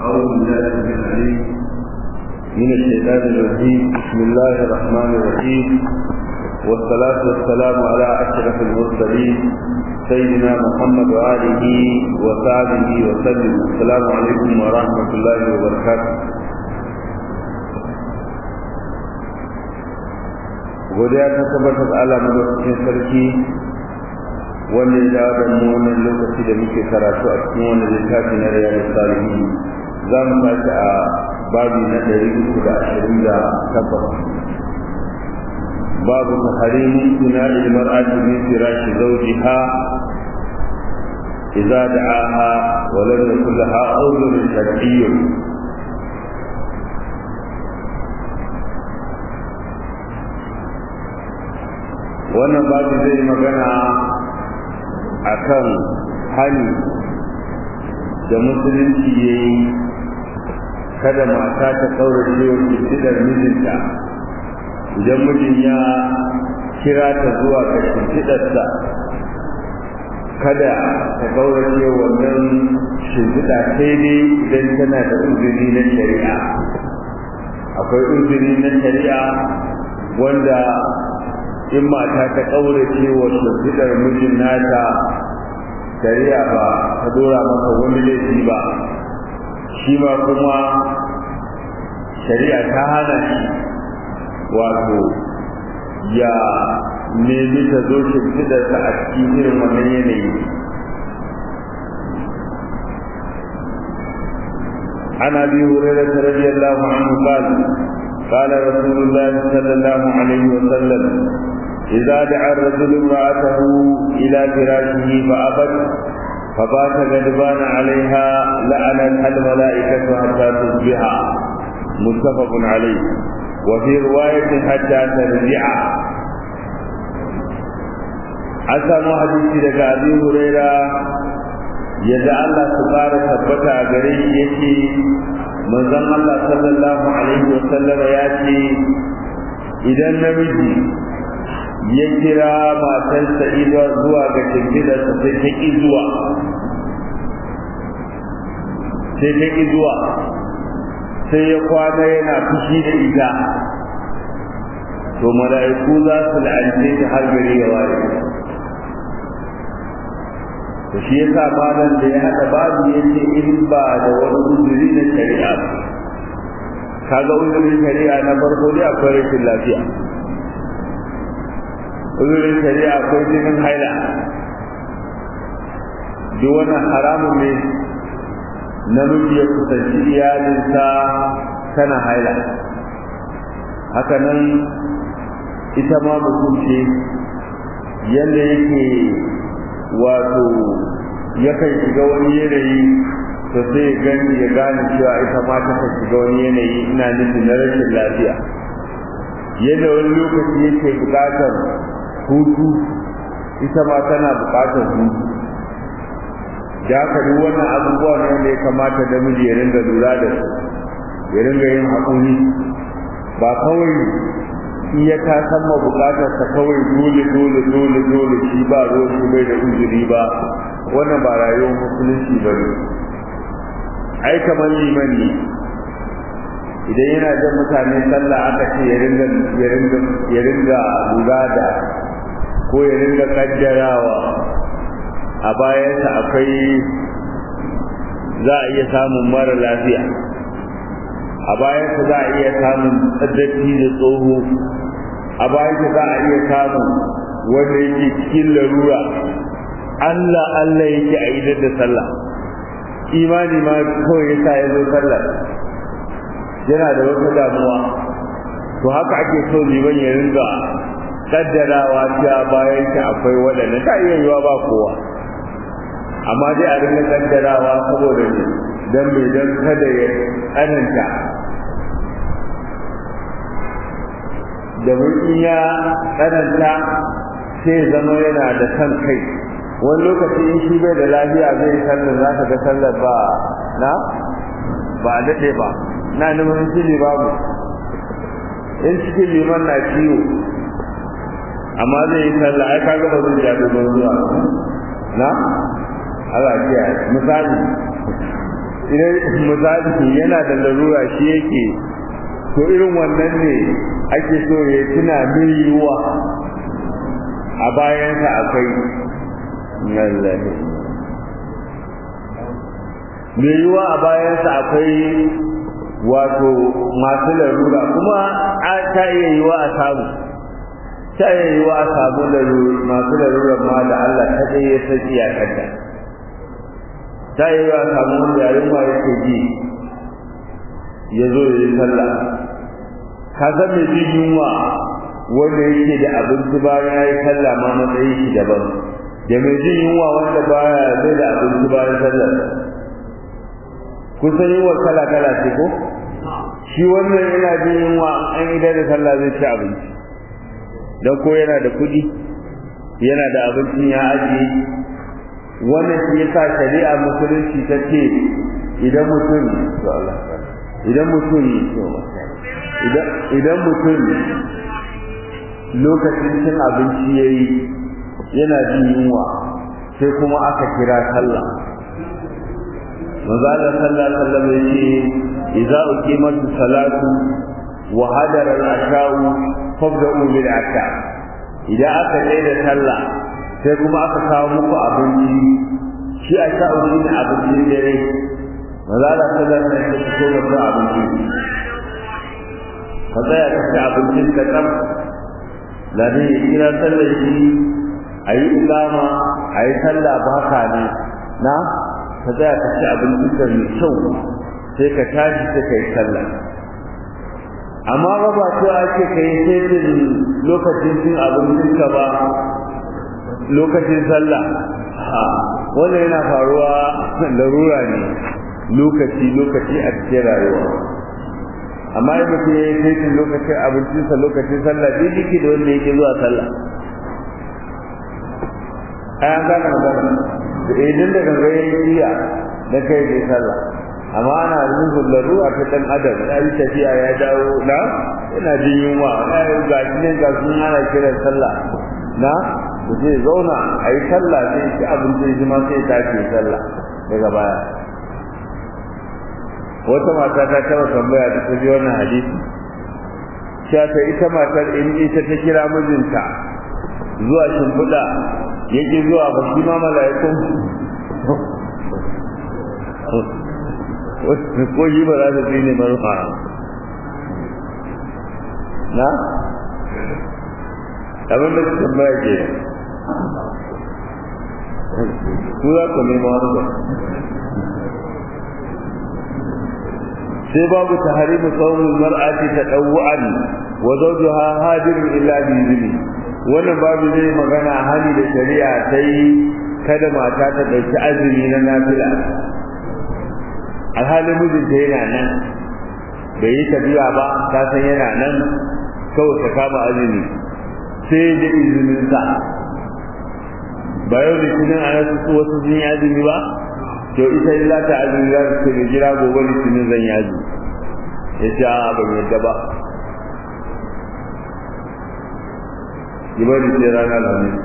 أعوذ بالله من العليم من الشيطان الرجيم بسم الله الرحمن الرحيم والصلاة والسلام على أشرف المرسلين سيدنا محمد وآله وصحبه وسلم السلام عليكم ورحمة الله وبركاته godiya ta tabbatar Allah madaukakin sarki wanda ya dawo da mu wannan lokaci da muke karatu a cikin wannan littafi na riyadu salihin za mu tashi a babi na ɗari uku da ashirin da takwas babu taharimin suna ilmar ajiyar firashi zaujiha إذا دعاها ولم يكن لها عذر شرعي wannan babu zai magana akan hani da musulunci ya yi kada mata ta kaurace wa shimfiɗar mijinta idan mijin ya kira ta zuwa ga shimfiɗarsa kada ta kaurace wannan shimfiɗa sai dai idan tana da uzuri na shari'a akwai uzuri na shari'a wanda in mata ta kaurace wa shimfiɗar mijin nata shari'a ba ta dora masa wani laifi ba shi ma kuma shari'a ta hana shi wato ya nemi ta zo shimfiɗarsa a cikin irin wannan yanayi عن ابي هريره رضي الله عنه قال قال رسول الله صلى الله عليه وسلم إذا دعا الرجل امرأته إلى فراشه فأبت فبات غضبان عليها لعنتها الملائكة حتى تصبح متفق عليه وفي رواية حتى ترجع أسمع حديث لك أبي هريرة yadda Allah su ƙara tabbata a gare shi yake manzon Allah sallallahu alaihi wa sallama ya ce idan namiji ya kira matarsa ida zuwa ga shimfidarsa sai ta ƙi zuwa sai ta ƙi zuwa sai ya kwana yana fushi da ita to mala'iku za su la'ance ta har gari ya waye to shi yasa malam da ya haɗa babu ya ce in ba da wani uzuri na shari'a kaga uzurin shari'a na farko dai akwai rashin lafiya uzurin shari'a akwai jinin haila duk wannan haramun ne namiji ya kusanci iyalinsa tana haila haka nan ita ma mutum ce yadda yake wato yakan shiga wani yanayi to sai ya gani ya gane cewa ita ma ta shiga wani yanayi ina nufin na rashin lafiya yadda wani lokaci yake buƙatar hutu ita ma tana buƙatar hutu da haka duk wannan abubuwa ne wanda ya kamata da miji ya ringa lura da su ya ringa yin haƙuri ba kawai in ya ta samma buƙatar sa kawai dole dole dole dole shi ba ruwan shi bai da uzuri ba wannan ba rayuwar musulunci ba ne ai kamar liman ne idan yana jan mutane sallah aka ce ya ringa ya ringa ya ringa lura da ko ya ringa kaddarawa a bayansa akwai za a iya samun mara lafiya a bayansa za a iya samun tsaddafi da tsoho a bayansa za a iya samun wanda yake cikin larura Allah Allah yake a idar da sallah imani ma kawai yasa ya zo sallah yana da wata damuwa to haka ake so liman ya ringa kaddarawa cewa bayan shi akwai waɗanda ta iya yiwa ba kowa amma dai a ringa kaddarawa saboda ne don mai don kada ya tsananta da in ya tsananta sai zama yana da san kai wani lokaci in shi bai da lafiya zai yi sallar za ka ga sallar ba na ba a daɗe ba na nufin shi babu in cikin liman na ciwo amma zai yi sallah ai kaga ba zai ja dogon zuwa na Allah kiyaye misali idan misali yana da larura shi yake to irin wannan ne ake so ya tuna min yiwuwa a bayansa akwai lallahi mai yiwuwa a bayansa akwai wato masu larura kuma ta iya yiwuwa a samu ta iya yiwuwa a samu masu larurar ma da Allah ta ɗaya ya san iyakarta ta iya yiwuwa a samu wanda yarin ma yake ji ya zo ya yi sallah ka san mai jin yunwa wanda yake da abinci bayan ya yi sallah ma matsayin shi daban da mai jin yunwa wanda baya zai da abinci bayan sallah kun san yunwa kala kala ce ko shi wannan yana jin yunwa an idan da sallah zai ci abinci dan ko yana da kuɗi yana da abincin ya ajiye wannan shi yasa shari'a musulunci ta ce idan mutum to Allah idan mutum idan mutum lokacin cin abinci ya yi yana jin yunwa sai kuma aka kira sallah maza da sallah sallah ya ce idza uqimat salatu wa hadara al-asha'u fabda'u bil asha idan aka tsaye da sallah sai kuma aka kawo muku abinci shi asha'u shine abincin dare maza da sallah sai ta fito da abinci ka tsaya ka ci abincin ka tsam lade ya kira sallar shi a yi ilama a yi sallah baka ne na ka tsaya ka ci abincin ka mai kyau sai ka tashi sai ka yi sallah amma ba ba to ake ka yi setin lokacin cin abincin ka ba lokacin sallah wannan yana faruwa larura ne lokaci lokaci a cikin rayuwa amma in mutum ya yi saitin lokacin abincinsa lokacin sallah duk yake da wanda yake zuwa sallah ai an gane magana da idan da ganga ya yi iya da kai bai sallah amma ana nufin larura ta dan adam ya yi tafiya ya dawo na yana jin yunwa na yi ga shi ne ga sun ana kiran sallah na da zai zauna a yi sallah sai ci abincin shi ma sai tashi sallah daga baya wata mata ta taba tambaya da ta ji wannan hadisi cewa ta ita matar in ita ta kira mijinta zuwa shimfiɗa yake zuwa ba shi ma mala'ikun ko shi ba za ta fi ne marufa na abin da su tambaya ke ku za ku nema wani sai babu tahrimu sawmul mar'ati tadawwan wa zawjuha hadirun illa bi izni wannan babu zai magana hali da shari'a sai kada mata ta dauki azumi na nafila alhali mijinta yana nan bai yi tafiya ba ta san yana nan kawai ta kama azumi sai da izinin sa ba yau da tunan a wasu sun yi azumi ba to ita in za ta azumi za ta ce jira gobe litinin zan yaji ya ce a ban yadda ba yi bari sai rana lamin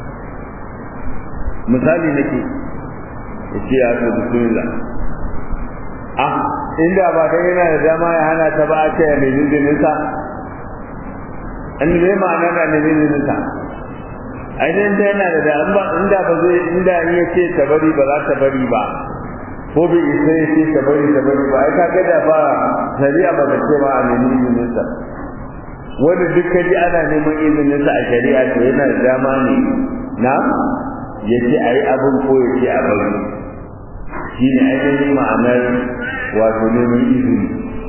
misali nake ya ce ya ce bismillah ah inda ba dan yana da dama ya hana ta ba a ce ya mai izinin sa an ne ma'ana da ne izinin sa ainihin ta yana da dama inda ba zai inda ya ce ta bari ba za ta bari ba ko bai isa ya ce ta bari ta bari ba ai ka ga da ba shari'a ba ta ce ba a nemi izinin sa wanda duk kaji ana neman izinin sa a shari'a to yana da dama ne na ya ce a yi abin ko ya ce a bari shi ne ainihin ma'anar wato neman izini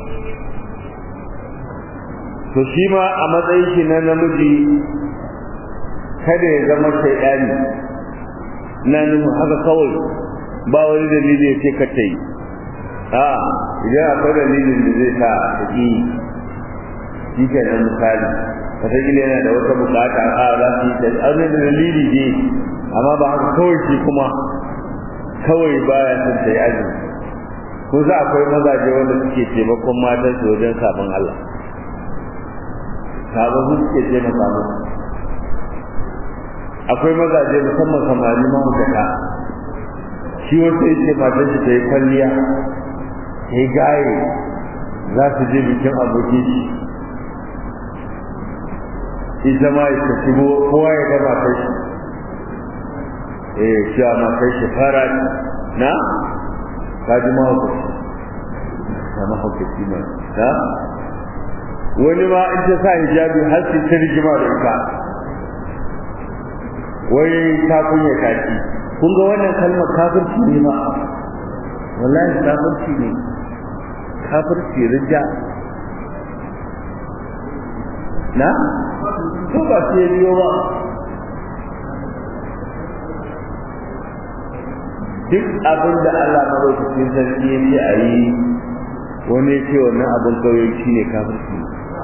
to shi ma a matsayin shi na namiji kada ya zama shaidani na nufin haka kawai ba wani dalili ya ce ka ta yi a idan akwai dalilin da zai sa ta ƙi shi ke nan misali wataƙila yana da wata bukata a za su yi ta da dalili ne amma ba haka kawai shi kuma kawai baya son ta yi azumi ko za akwai mazaje wanda suke taimakon matan su wajen sabon Allah sabon su suke taimaka musu akwai mazaje musamman samari mahaukata shi wata yake matan shi ta yi kwalliya sai gaye za su je bikin abokin shi ita ma ya shigo kowa ya gama kai shi eh cewa ma kai shi fara na kaji ma hukunci ta mahaukaci ma ta wani ma in ta sa hijabi har su ta rigima da ita wai ta kunya kaki kun ga wannan kalmar kafirci ne ma wallahi kafirci ne kafirci rija na ko ba sai biyo ba duk abin da Allah madaukakin sarki ya ce a yi wani ya ce wannan abin kawai shi ne kafirci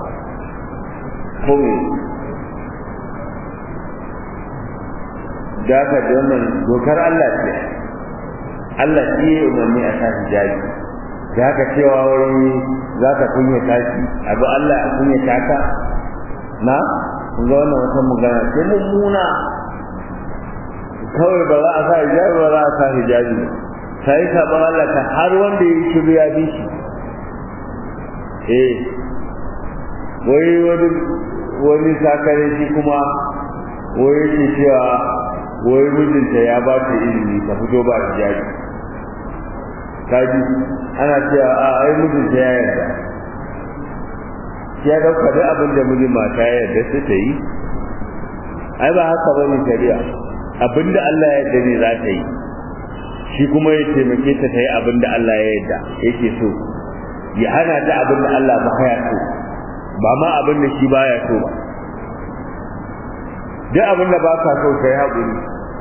ko me da ka da wannan dokar Allah ce Allah shi ya umarni a sa hijabi da haka cewa wani za ka kunya tashi abu Allah a kunya taka na kun ga wannan wata magana ce mummuna kawai ba za a sa hijabi ba za a sa hijabi ta yi saɓon Allah ta har wanda ya yi shiru ya bi shi eh wai wani wani sakare shi kuma wai yake cewa wai mijinta ya ba ta ilimi ta fito ba hijabi kaji ana cewa a ai mijinta ya yarda ya dauka duk abin da mijin mata ya yarda sai ta yi ai ba haka bane shari'a abinda Allah ya yarda ne za ta yi shi kuma ya taimake ta ta yi abinda Allah ya yarda yake so ya hana ta abinda Allah ba ya so ba ma abinda shi baya so ba duk abinda ba ka so kai haƙuri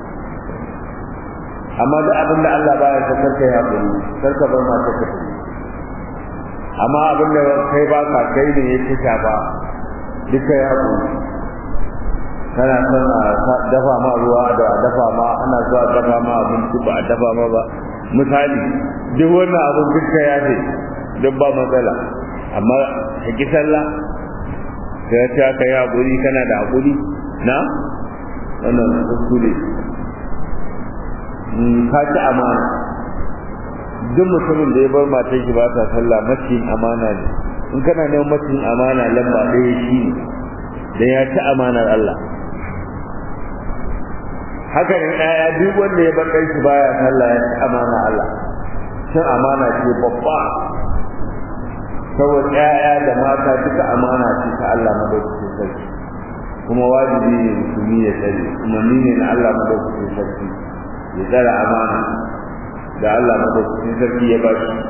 amma duk abinda Allah baya so kar kai haƙuri kar ka bar mata ka tafi amma abinda kai ba ka kai ne ya fi shafa duk kai haƙuri kana son a dafa ma ruwa da a dafa ma ana zuwa dafa ma abinci ba a dafa ma ba misali duk wannan abin duka ya ce duk ba matsala amma ka ki sallah sai ta ka yi haƙuri kana da haƙuri na wannan kuskure ka ci amana duk mutumin da ya bar matar shi ba ta sallah macin amana ne in kana neman macin amana lamba ɗaya shi ne dan ya ci amanar Allah haka ne ɗaya duk wanda ya bar shi baya sallah ya ci amana Allah cin amana ce babba saboda ƴaƴa da mata duka amana ce ta Allah madaukakin sarki kuma wajibi ne musulmi ya tsare umarni ne na Allah madaukakin sarki ya tsara amana da Allah madaukakin sarki ya ba shi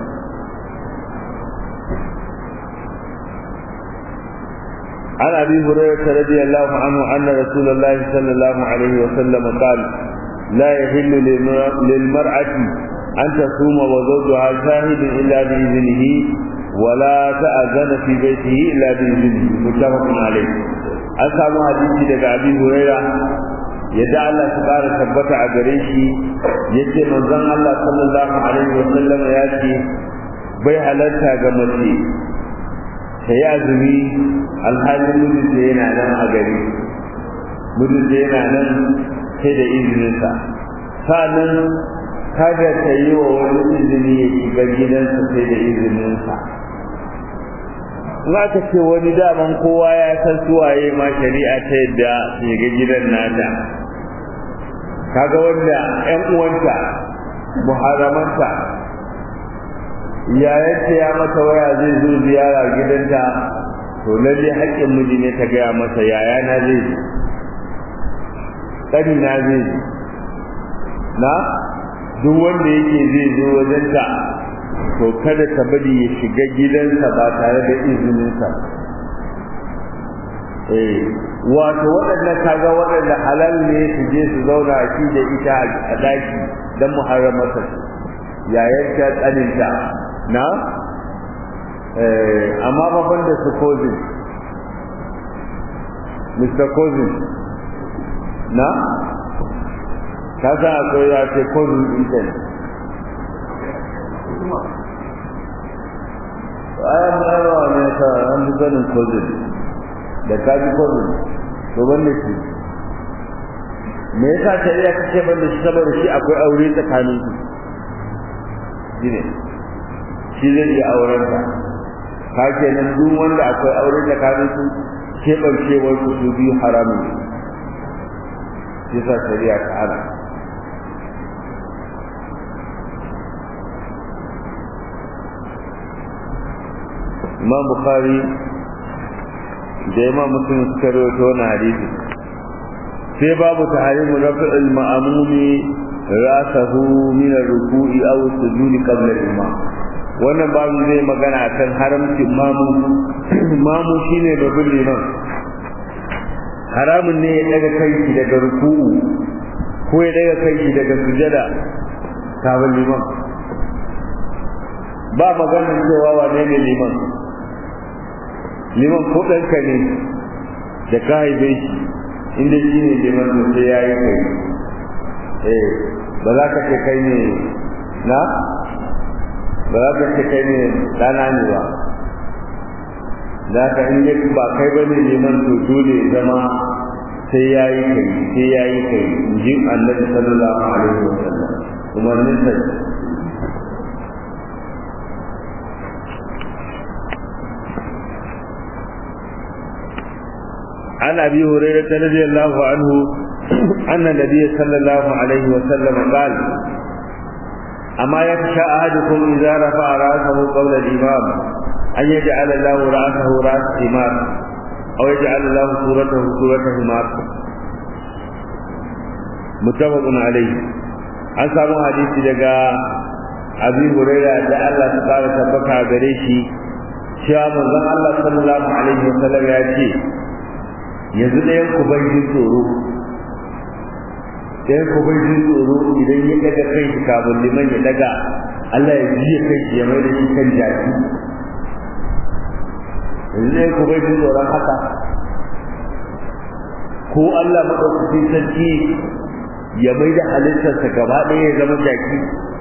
عن ابي هريره رضي الله عنه ان رسول الله صلى الله عليه وسلم قال لا يحل للمرأة أن تصوم وزوجها شاهد إلا بإذنه ولا تأذن في بيته إلا بإذنه متفق عليه أسامو حديثي لك أبي هريرة yadda Allah ta ƙara tabbata a gare shi yace manzon Allah sallallahu alaihi wa sallam ya ce bai halarta ga mace ta yi azumi alhalin mijinta yana nan a gari mijinta yana nan sai da izininsa sa'annan kada ta yi wa wani izini ya shiga gidansa sai da izininsa za ka ce wani daman kowa ya san suwaye ma shari'a ta yadda shiga gidan nata kaga wanda ƴan uwanta muharramanta yayanta ya mata waya zai zo ziyara gidanta to lalle haƙƙin miji ne ta gaya masa yaya na zai zo ƙani na zai zo na duk wanda yake zai zo wajenta to kada ta bari ya shiga gidansa ba tare da izininsa eh wato waɗannan kaga waɗanda halal ne su je su zauna a shi da ita a ɗaki don muharramarsa yayin ta tsaninta na amma babban da su kozin mr kozin na ka san akwai ya ce kozin intanet ayan bayarwa ne ta an fi sanin kozin da ka ji kozin to ban da shi me yasa shari'a ta ce ban da shi saboda shi akwai aure tsakanin su shine shi zai iya auren ta ka kenan duk wanda akwai aure da kafin su keɓancewar su su biyu haramun ne yasa shari'a ta hana imam bukhari da imam muslim suka rawaito wannan hadisi sai babu tahrimu raf'il ma'mumi rasahu min ar-ruku'i aw as-sujudi qabla al-imam wannan babu zai magana akan haramcin mamu mamu shine babban liman haramun ne ya daga kai daga ruku'u ko ya daga kai daga sujada kafin liman ba maganar cewa wane ne liman liman ko ɗanka ne da ka haife shi inda shi ne liman da sai ya yi kai eh ba za ka ce kai ne na ba za ka ce kai ne ɗana ne ba za ka in yi ba kai ba ne liman to dole zama sai ya yi kai sai ya yi kai in ji annabi sallallahu alaihi wa sallam umarnin sa عن ابي هريره رضي الله عنه ان النبي صلى الله عليه وسلم قال اما يخشى احدكم اذا رفع راسه قبل الامام ان يجعل الله راسه راس حمار او يجعل الله صورته صوره حمار متفق عليه an samu hadisi daga abi huraira da Allah ta fara tabbata gare shi cewa manzon Allah sallallahu alaihi wasallam ya ce yanzu ɗayan ku bai jin tsoro ɗayan ku bai jin tsoro idan ya daga kai shi kafin liman ya daga Allah ya jiya kai shi ya mai da shi kan jaki yanzu ɗayan ku bai jin tsoron haka ko Allah maɗaukakin sarki ya mai da halittarsa gaba ɗaya ya zama jaki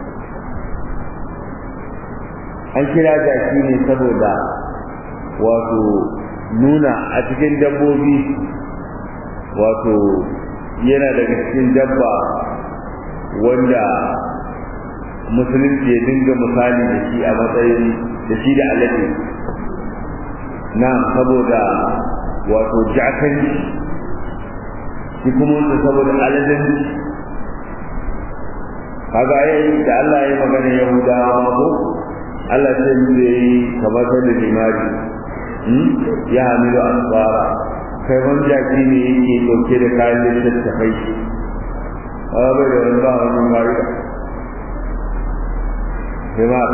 an kira jaki ne saboda wato nuna a cikin dabbobi wato yana daga cikin dabba wanda musulunci ya dinga misali da shi a matsayin da shi da alade na saboda wato jakan shi kuma wanda saboda aladen kaga yayi da Allah ya magana Yahudawa ko Allah sai mu yi kamar da limari ya hamilu asfara kai wani jaki ne yake dauke da kayan littattafai a bai da wani ba wani mari himar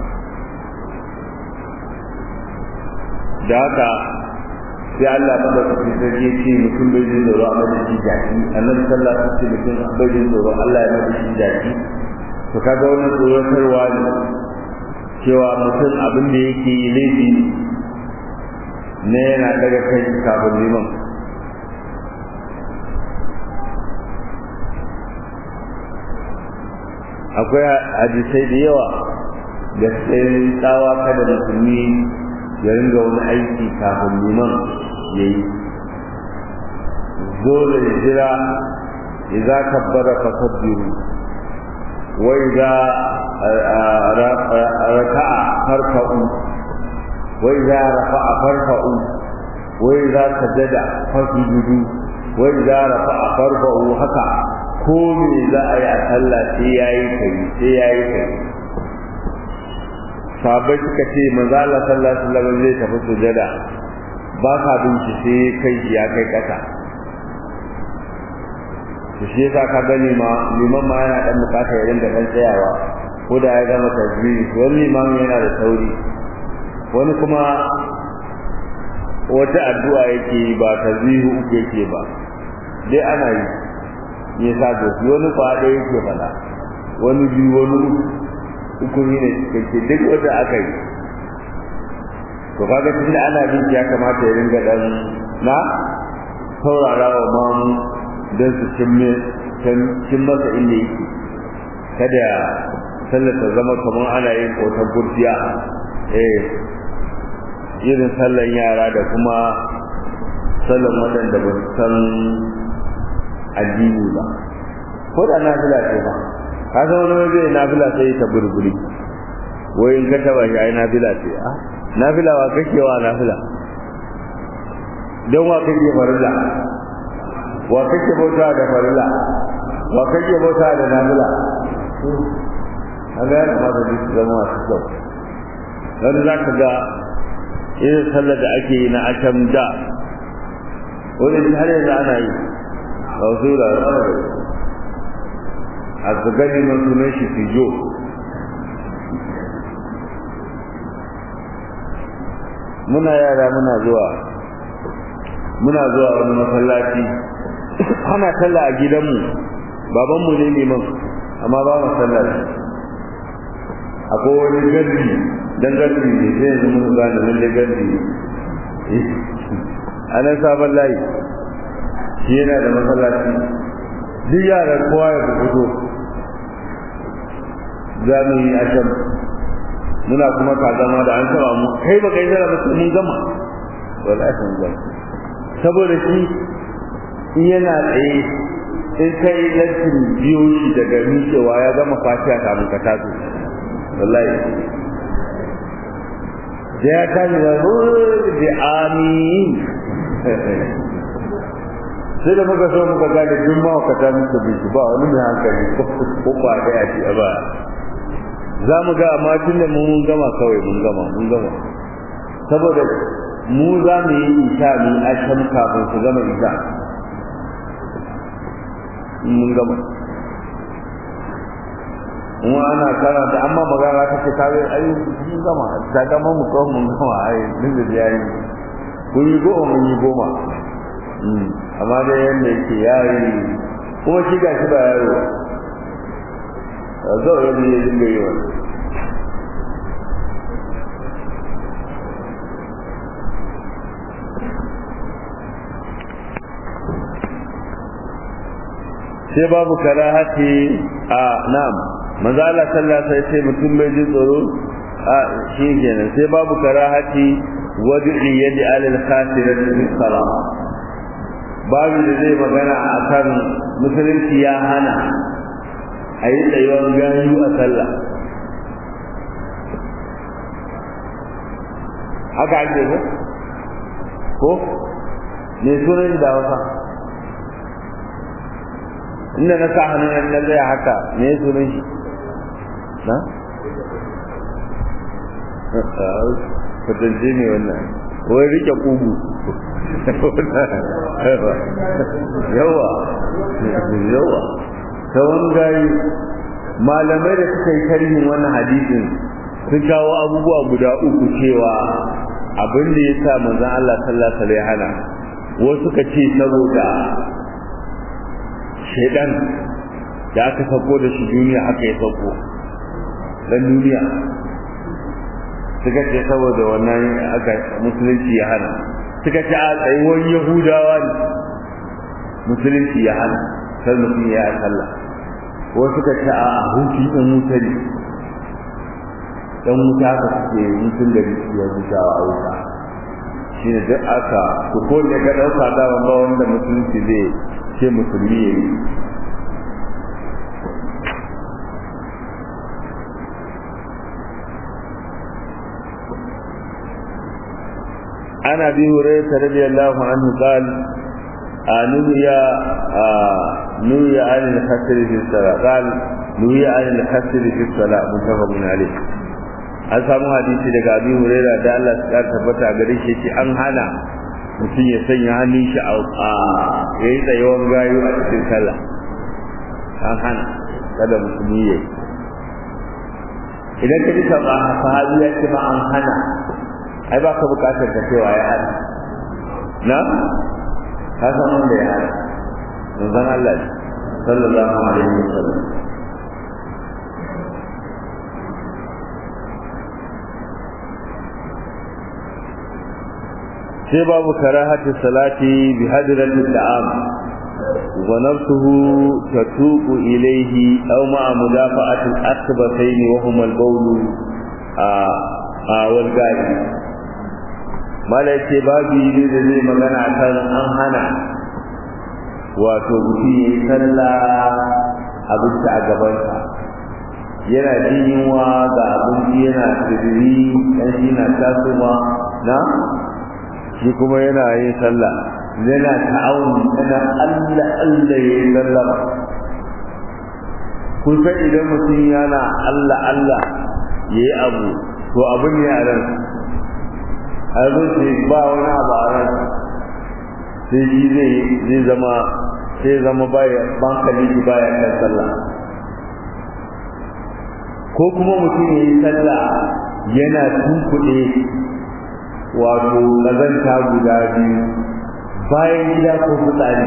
da haka sai Allah ba da kafin sarki ce mutum bai jin tsoro a madadin jaki annabi sallallahu alaihi wasallam mutum bai jin tsoro Allah ya madadin jaki to kaga wannan tsoratarwa ne cewa mutum abin da yake yi laifi ne yana daga kai kafin liman akwai hadisai da yawa da sai tsawa kada musulmi ya ringa wani aiki kafin liman ya yi dole ya jira idza kabbara fakabbiru wa idza raka'a farfa'u وإذا رفع فرفعوا وإذا سجد فسجدوا وإذا رفع فرفعوا haka ko me za a yi a sallah sai yayi kai sai yayi kai sahabbai suka ce manzo Allah sallallahu alaihi wasallam zai tafi sujada ba ka binci sai kai ya kai kasa to shi yasa ka gani ma liman ma yana dan bukata ya dinga dan tsayawa ko da ya gama tajwidi wani liman yana da sauri wani kuma wata addu'a yake ba tazihu uku yake ba dai ana yi ya sa da wani kwaɗe yake fada wani biyu wani uku ne kake duk wanda aka yi to kaga tunda ana bin ya kamata ya ringa dan na saurara wa mamu don su cin masa inda yake kada sallar ta zama kamar ana yin kotar gurfiya eh irin sallan yara da kuma sallan waɗanda ba su san addini ba ko da nafila ce ba ka san wani waje nafila sai ta burburi wai in ka taba shi ai nafila ce a nafila wa kake wa nafila don wa kake farilla wa kake bauta da farilla wa kake bauta da nafila kaga ya kamata duk su zama masu kyau wani za ka ga irin sallar da ake yi na asham da wani har yanzu ana yi ba su da a su gani man sunan shi fijo muna yara muna zuwa muna zuwa wani masallaci ana sallah a gidanmu babanmu ne liman amma ba mu sallah akwai wani gardi dan gardi ne sai yanzu mun gane lalle gardi ne a nan sabon layi shi yana da masallaci duk yaran kowa ya fito za mu yi asham muna kuma ka zama da an taba mu kai ba kai zara musu mun gama wallahi mun gama saboda shi in yana tsaye in kai lantin biyo shi daga miƙewa ya gama fatiha kamun ka taso wallahi da ya tashi da da amin sai da muka so muka gane duk mawakata muka bi ba wani mai hankali ko ba da ya ce ba za mu ga amma tun da mun gama kawai mun gama mun gama saboda mu za mu yi isha mu yi asham kafin su gama isha mun gama mu ana karanta amma magana ta ce kawai ai mun gama ta gama mu kawai mun gama ai din da yayi kun yi goma mun yi goma amma dai yanda yake yayi kuma shi ga shi ba yaro zo ya ne dinga yi wani sai babu karahati a nam manzo Allah sallallahu alaihi wasallam mutum bai ji tsoro a shi kenan sai babu karahati wad'i yadi alal khasirati fi salat babu da zai magana akan musulunci ya hana a yi tsayuwar gayu a sallah haka ake ko ko me sunan da wasa inda na sa hannun na zai haka me sunan shi na? kwatance ne wannan wai rike kugu yawa yawa ta wangayi malamai da suka yi tarihin wannan hadisin sun kawo abubuwa guda uku cewa abin da ya sa manzon Allah sallallahu alaihi hana wasu suka ce saboda shedan da aka sako da shi duniya aka yi sako dan duniya suka ce saboda wannan aka musulunci ya hana suka ce a tsayuwar yahudawa ne musulunci ya hana sai mutum ya yi sallah wasu suka ce a hutu ɗan wuta ne ɗan wuta aka suke mutum da ya hutawa a wuta shi ne duk aka su ko ne ka ɗauka dama ba wanda musulunci zai ce musulmi ya yi عن ابي هريره رضي الله عنه قال نهي نهي عن الخسر في الصلاه قال نهي عن الخسر في الصلاه متفق عليه an samu hadisi daga abi huraira da Allah ya tabbata gare shi ce an hana mutum ya sanya hannun shi a yayi tsayuwar gayu a cikin sallah an hana kada musulmi yayi idan ka ji sahabi ya ce ma an hana ai ba ka bukatar ka cewa ya hana na ka san wanda ya hana manzon Allah sallallahu alaihi wasallam sai babu karahati salati bi hadratil da'am wa nafsuhu tatuqu ilayhi aw ma'a mudafa'ati al-akhbatayn wa huma al-bawl a wal gadi mala ce babu ne da zai magana kan an hana wato mutum ya yi sallah abinci a gabansa yana jin yunwa ga abinci yana tsibiri dan shi na tasowa na shi kuma yana yin sallah yana ta'awun yana Allah Allah ya yi sallah kun san idan mutum yana Allah Allah ya yi abu to abin ne a ran a ce ba wani abu a ran sai shi zai zama sai zama baya bankali shi baya kan sallah ko kuma mutum ya yi sallah yana tunkuɗe wato ƙazanta guda biyu bayan gida ko fitsari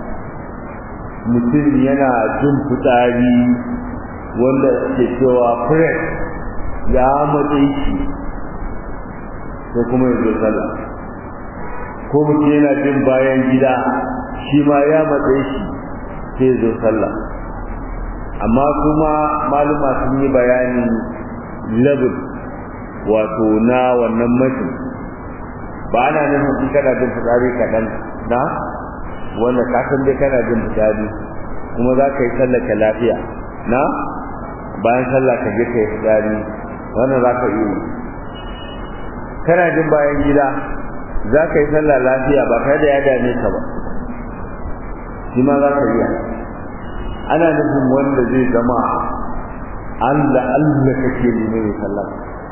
mutum yana jin fitsari wanda ke cewa fresh ya matse shi ko kuma ya zo sallah ko mutum yana jin bayan gida shi ma ya matse shi sai zo sallah amma kuma maluma sun yi bayani level wato na wannan mutum ba ana nufin in kana jin fitsari kaɗan na wanda ka san dai kana jin fitsari kuma za ka yi sallah ka lafiya na bayan sallah ka je ka yi fitsari wannan za ka iya kana jin bayan gida za ka yi sallah lafiya ba kai da ya dame ka ba shi ma za ka iya ana nufin wanda zai zama Allah Allah kake nemi mai sallah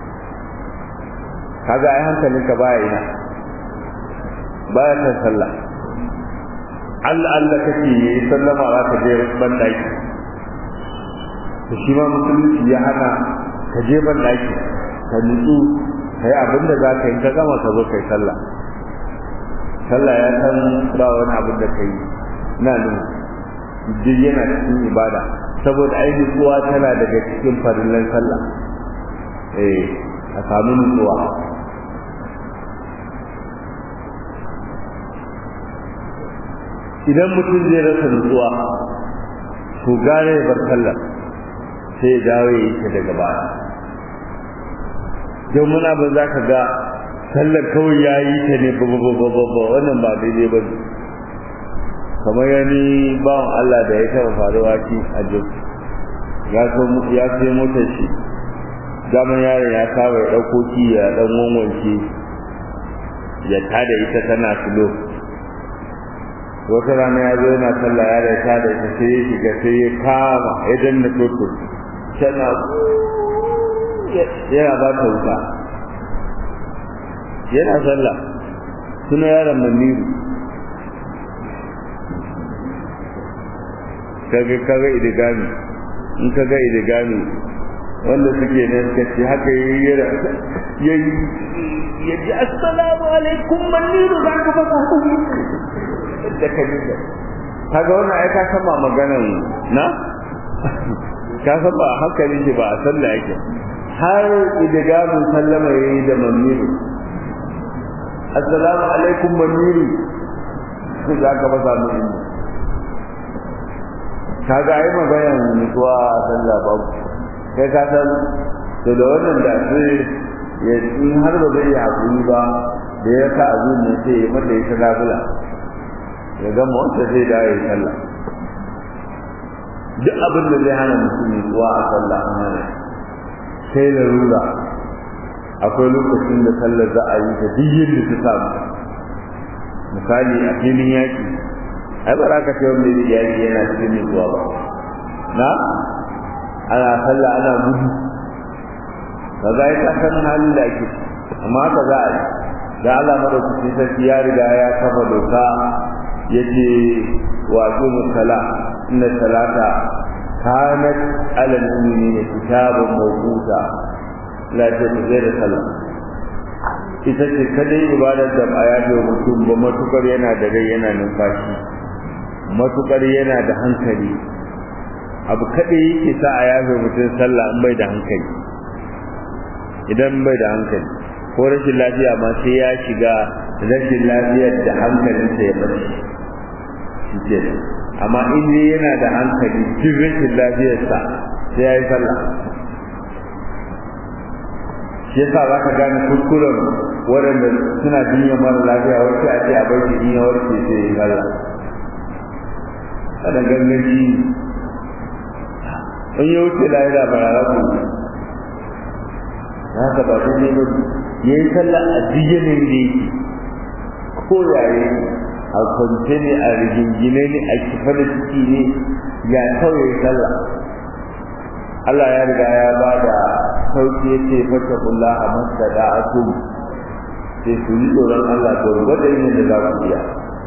kaga ai hankalinka baya ina baya kan sallah Allah Allah kake yi sallama za ka je ban daki to shi ma musulunci ya hana ka je ban daki ka nutsu kai abin da za ka yi ka gama ka zo kai sallah sallah ya san ba wani abin da ka yi na nuna duk yana cikin ibada saboda ai nutsuwa tana daga cikin farillan sallah eh a samu nutsuwa idan mutum zai rasa nutsuwa to gane bar sallah sai ya dawo ya yi ta daga baya don muna ba za ka ga sallar kawai ya yi ta ne ba ba ba ba ba wannan ba daidai ba ne kamar yani bawan Allah da ya taɓa faruwa shi a jok ya so ya sai motar shi zaman yaron ya saba ya ɗauko ki ya ɗan wanwanke ya tada ita tana sulo wata rana ya zo yana sallah ya da tada ita sai ya shiga sai ya kama ya danna toto tana yana ba ta wuta yana sallah suna yaron maniru kaga kaga idigami in kaga idigami wanda suke ne suka ce haka yayi yara yayi yaji assalamu alaikum maniru za ka fasa da kaji da kaga wannan ai ka san ba maganan na ka san ba hankali shi ba a sallah yake har idigamin sallama yayi da maniru assalamu alaikum maniru za ka fasa mu kaga ai magayan mutuwa a sallah babu kai ka san to da wannan da sai ya in har ba zai hakuri ba da ya ka azun ne sai ya mata ya labula ya gama wanda zai da ya sallah duk abin da zai hana mutum mutuwa a sallah an hana sai larura akwai lokacin da sallar za a yi ta duk yadda ta samu misali a filin yaki ai ba za ka ce wanda ya yaki yana cikin nutsuwa ba na ana sallah ana gudu ka za ka san halin da ake amma ka za a yi da Allah madaukaki sarki ya riga ya kafa doka yace wa aqimu sala inna salata kanat ala al-mu'minina kitaban mawquta la tajzira sallah ita ce kadai ibadar da a yafe mutum ba matukar yana da rai yana numfashi matukar yana da hankali abu kadai yake sa a yafe mutum sallah in bai da hankali idan bai da hankali ko rashin lafiya ma sai ya shiga rashin lafiyar da hankalinsa ya bace shi ke amma in dai yana da hankali duk rashin lafiyarsa sai ya yi sallah shi yasa za ka gane kuskuren waɗanda suna jinyar mara lafiya wacce a ce a bar shi in ya warke sai ya yi sallah kada ganganci in ya wuce lahira ba rara ku haka ba dai ne ba ya yi sallah a diyanin da yake ko yaye a kwance ne a rigingine ne a kifa da ciki ne ya kawai sallah Allah ya riga ya ba da sauki ya ce fata kula a masa da atum sai su yi tsoron Allah to gwada yin da za ku iya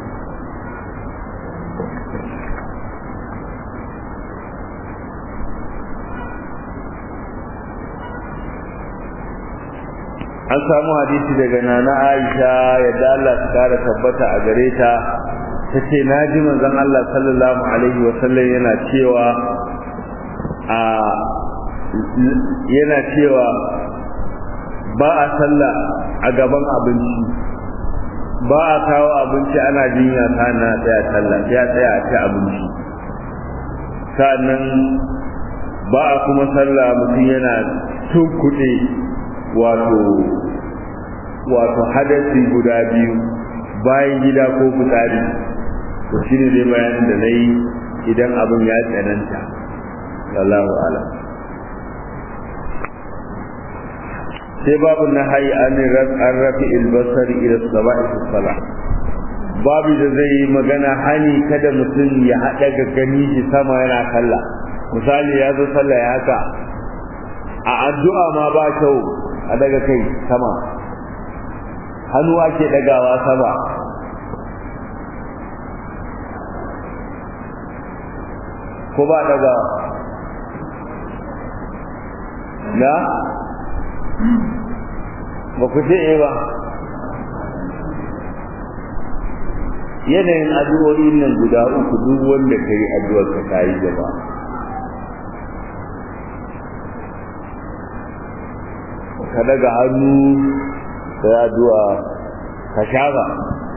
an samu hadisi daga nana Aisha yadda Allah ta kara tabbata a gare ta tace naji manzon Allah sallallahu alaihi wa sallam yana cewa a yana cewa ba a sallah a gaban abinci ba a kawo abinci ana jinya ta na tsaya sallah ya tsaya a ci abinci sannan ba a kuma sallah mutum yana tunkuɗe wato wato hadasi guda biyu bayan gida ko fitsari to shine dai bayanin da na yi idan abin ya tsananta wallahu ala sai babu na hayi an rafi albasari ila saba'i sala babu da zai yi magana hani kada mutum ya haɗa ga gani shi sama yana kalla misali ya zo sallah ya haka a addu'a ma ba kyau a daga kai sama hannu ake dagawa sama ko ba daga na ba ku ce ba yanayin addu'o'in nan guda uku duk wanda ka yi addu'ar ka ta yi gaba ka daga hannu ka yi addu'a ka shafa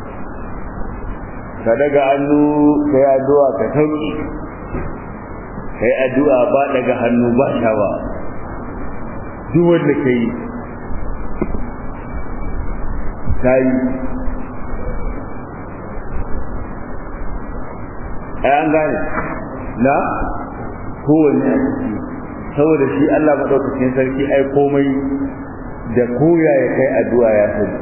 ka daga hannu ka yi addu'a ka sauki ka yi addu'a ba daga hannu ba shafa duk wanda ka yi ta yi ai an gane na kowanne a ciki saboda shi Allah maɗaukacin sarki ai komai da koya ya kai addu'a ya sani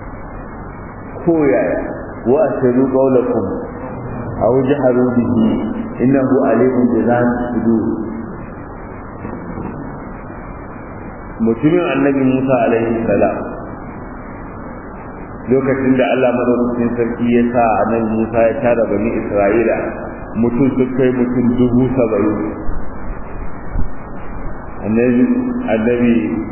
koya wa asiru qawlakum aw jaharu bihi innahu alimun bi dhati sudur mutumin annabi Musa alaihi salam lokacin da Allah madaukakin sarki ya sa annabi Musa ya tara bani Isra'ila mutum su kai mutum dubu saba'in annabi annabi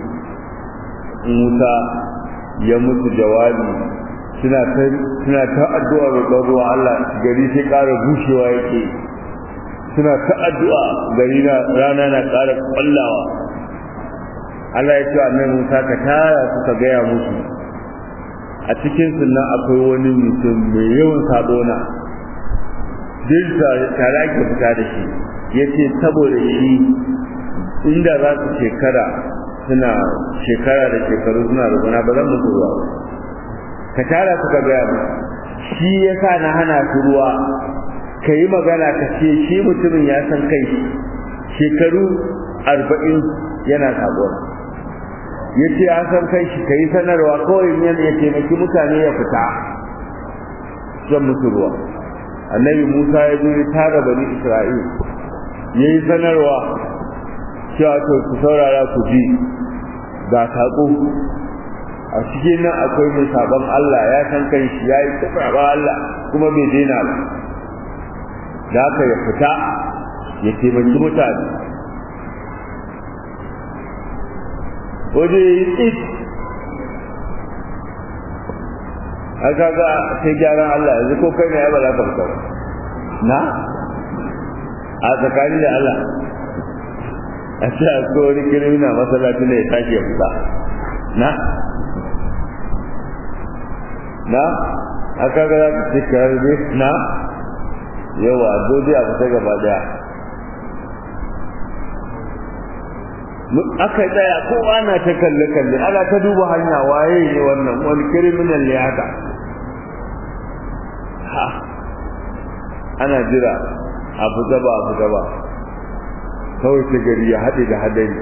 Musa ya musu jawabi suna ta suna ta addu'a roƙon ruwa Allah gari sai ƙara bushewa yake suna ta addu'a gari na rana na ƙara ƙwallawa Allah ya ce annabi Musa ka tara su ka gaya musu a cikin sunna akwai wani mutum mai yawan sabona duk tare ake fita da shi yace saboda shi inda za su shekara suna shekara da shekaru suna rubuna ba zan musu ruwa ka tara su ka gaya mu shi yasa na hana su ruwa ka yi magana ka ce shi mutumin ya san kai shekaru arba'in yana sabona ya ce an san kai shi ka yi sanarwa kawai yan ya taimaki mutane ya fita zan musu ruwa annabi musa ya zo ya tara bani isra'il ya yi sanarwa cewa to ku saurara ku ji ga saƙo a cikin nan akwai mai sabon Allah ya san kan shi ya yi taɓa Allah kuma bai daina ba da haka ya fita ya taimaki mutane waje ya yi tsit a kaga sai gyaran Allah yanzu ko kai ne ya ba za ka fita ba na a tsakanin da Allah a ce a ko wani kirmina masallaci ne ya tashi ya fita na na a kaga za ka ce karbe na yawa dole a fita gaba daya aka tsaya kowa na ta kalle kalle ana ta duba hanya waye ne wannan wani criminal ne haka ha ana jira a fita ba a fita ba kawai ta gari ya haɗe da hadari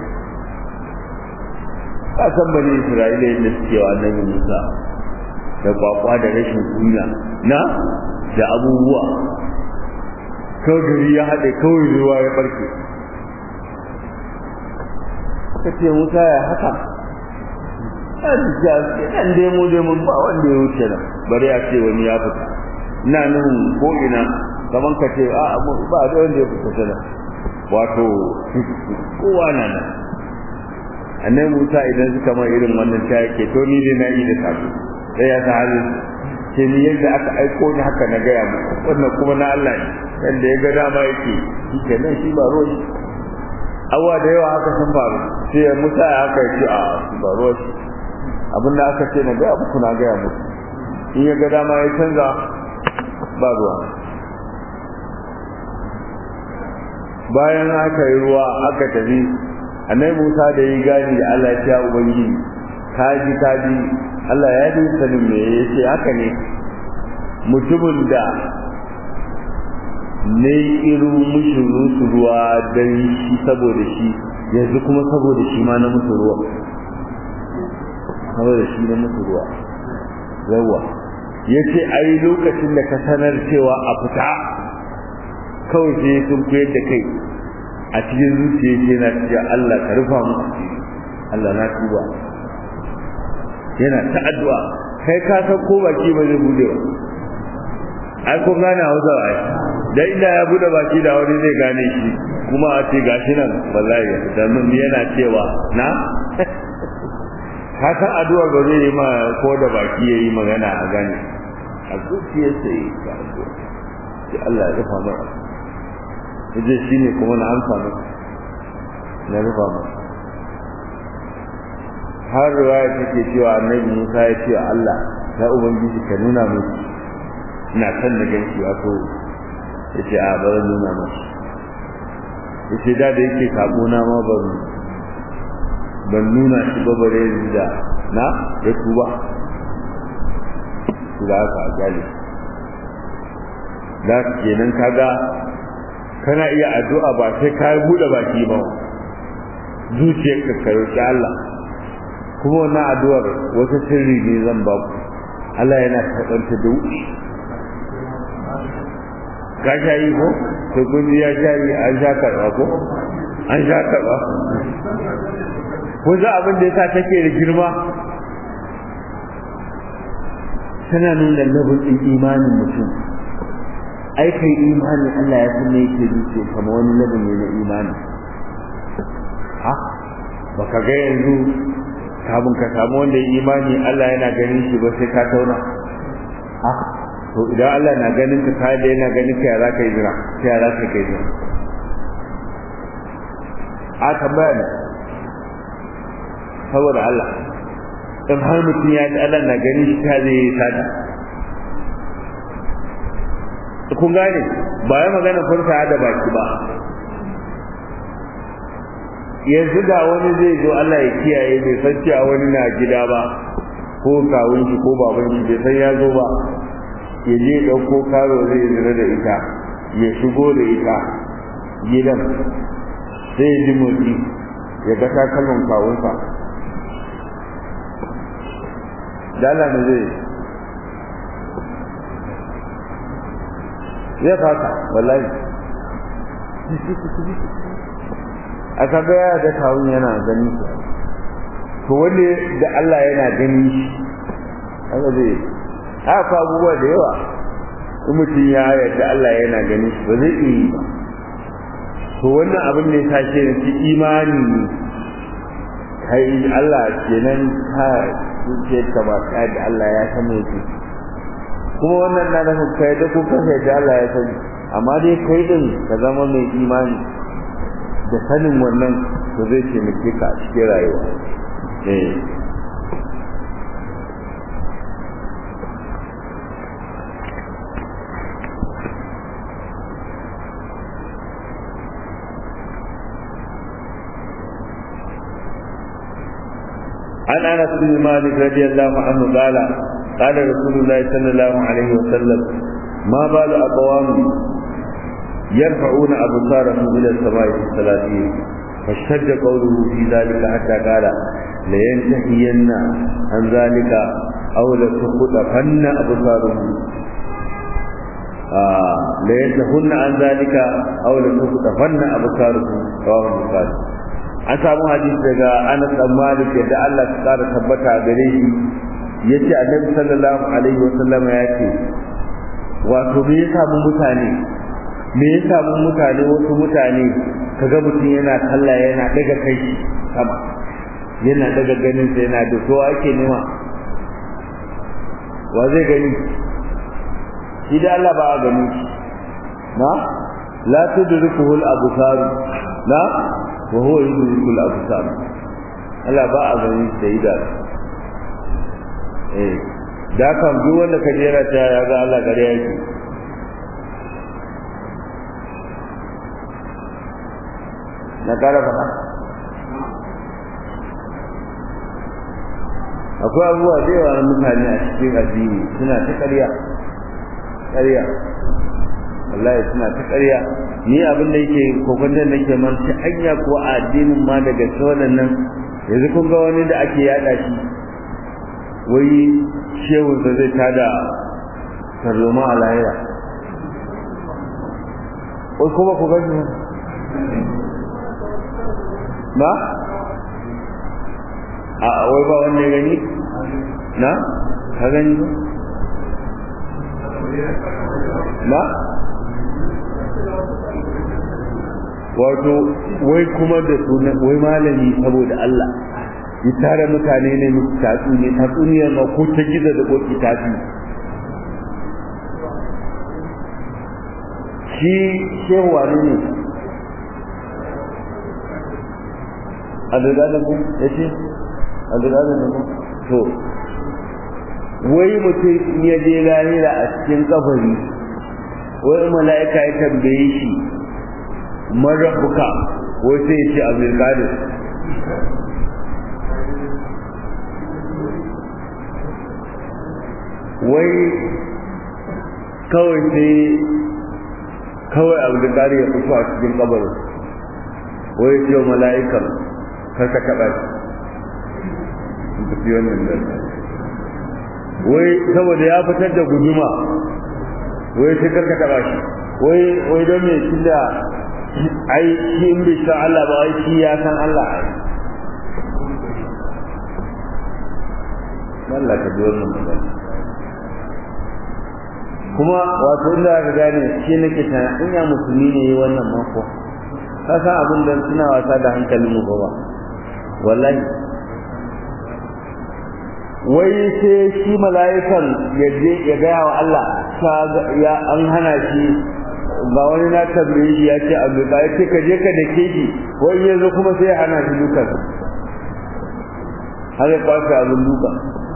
ka san bane isra'ila yadda suke wa annabi musa da kwakwa da rashin kunya na da abubuwa kawai gari ya haɗe kawai ruwa ya barke ka ce musa ya haka ɗan demo demo ba wanda ya wuce nan bari a ce wani ya fita ina nuhun ko ina kaman ka ce a ba da wanda ya fita nan wato kowa na nan annabi musa idan suka ma irin wannan ta yake to ni ne na yi da sabo sai ya sa halin ce ni yadda aka aiko ni haka na gaya mu wannan kuma na Allah ne yadda ya ga dama yake shi kenan shi ba roshi abuwa da yawa haka sun faru sai ya musa ya haka ya ce a ba roshi abinda aka ce na gaya muku na gaya muku in ya ga dama ya canza ba ruwa bayan aka yi ruwa aka tafi annabi Musa da yi gani da Allah ya ce ubangiji kaji kaji Allah ya yi sanin me yace haka ne mutumin da ne iru mushi rusu ruwa dan shi saboda shi yanzu kuma saboda shi ma na musu ruwa saboda shi na musu ruwa yawa yace ai lokacin da ka sanar cewa a fita kawai sai sun koyar da kai a cikin zuciya ce na cewa Allah ka rufa mu Allah na tuba yana ta addu'a kai ka san ko baki ba zai bude ba ai ko gane Hausa ai dan inda ya bude baki da wani zai gane shi kuma a ce gashi nan wallahi dan mun yana cewa na ka san addu'a ba zai yi ma ko da baki yayi magana a gane a zuciyarsa yi ka addu'a sai Allah ya rufa mu yaje shine kuma na amsa masa na rufa masa har riwaya take cewa annabi Musa ya ce Allah ya ubangiji ka nuna musu ina san da ganki wato yace a ba zan nuna musu yace da da yake sabo na ma ban ban nuna shi ba bare da na ya tuba da aka gali da kenan kaga kana iya addu'a ba sai ka bude baki ba zuciyarka ka roki Allah kuma wannan addu'ar wata sirri ne zan ba ku Allah yana karɓar ta da wuce ka sha yi ko to kun ya sha yi an sha karɓa ko an sha karɓa ko za abin da yasa take da girma tana nuna labin ɗin imanin mutum ai kai imani Allah ya san me yake duke kama wani labin ne na imani ha baka ga yanzu kafin ka samu wanda ya imani Allah yana ganin shi ba sai ka tauna ha to idan Allah na ganin ka kai da yana ganin ka ya za ka yi jira sai ya za ka kai jira a tambaya ne saboda Allah in har mutum ya ji Allah na ganin shi ta zai yi sata kun gane ba ya magana furta da baki ba yanzu da wani zai zo Allah ya kiyaye bai san cewa wani na gida ba ko kawun shi ko baban shi bai san ya zo ba ya je ɗauko karo zai zira da ita ya shigo da ita gidan sai ya ji motsi ya ga takalman kawunsa da Allah ne zai ya fata wallahi a kaga ya da kawun yana gani to wanda da Allah yana gani shi haka zai haka abubuwa da yawa in mutum ya yarda Allah yana gani shi ba zai iya yi ba to wannan abin ne ta ce da imani ne kai Allah kenan ka ce ka ba ka da Allah ya san me yake kuma wannan na nufin kai da ku kanka da Allah ya sani amma dai kai din ka zama mai imani da sanin wannan to zai taimake ka a cikin rayuwa eh عن انس بن مالك رضي الله عنه قال قال رسول الله صلى الله عليه وسلم ما بال اقوام yarfa'una absarahum ila as-sama'i fi salati فاشتد قوله في ذلك حتى قال لينتهين عن ذلك أو لتخطفن أبصارهم آه لينتهن عن ذلك أو لتخطفن أبصارهم رواه البخاري an samu hadisi daga Anas dan Malik da Allah ya kara tabbata gare shi yace Annabi sallallahu alaihi wa sallama yace wato me ya samu mutane me ya samu mutane wasu mutane kaga mutum yana kalla yana daga kai sama yana daga ganin sa yana da so ake nema wa zai gani shi da Allah ba a gani na la tudrikuhu al-absar la wa huwa yudriku al-absar Allah ba a gani da ida eh da kan duk wanda ka jera ta ya ga Allah gare yake na kara faɗa akwai abubuwa da yawa na mutane a cikin addini suna ta ƙarya ƙarya wallahi suna ta ƙarya ni abin da yake kokwantar da ke man ta hanya ko a addinin ma daga sauran nan yanzu kun ga wani da ake yada shi wai shehun da zai tada tarzoma a lahira wai kuma ku gani na a wai ba wanda ya gani na ka gani na wato wai kuma da suna wai malami saboda Allah ya tare mutane ne musu tatsuniya tatsuniyar ma ko ta gida da koki tafi shi shehu wani ne adada ku ya ce adada ku to wai mutum ya je lahira a cikin kabari wai mala'ika ya tambaye shi marabuka wai sai ya ce abdulkadir wai kawai sai kawai abdulkadir ya fito a cikin kabarin wai ce mala'ikan kar ka taɓa shi tafi wannan da wai saboda ya fitar da guduma wai sai kar ka taɓa shi wai wai don me shi da ai shi in bai san Allah ba ai shi ya san Allah ai Allah ka ji wannan magana kuma wato inda aka gane shi nake tana in ya musulmi ne yi wannan mako ka san abin da suna wasa da hankalin mu ba wallahi wai sai shi mala'ikan ya je ya gaya wa Allah ya an hana shi ba wani na tambaye shi ya ce abu ba ya ce ka je ka dake shi wai ya zo kuma sai ya hana shi dukan har ya kwace abin duka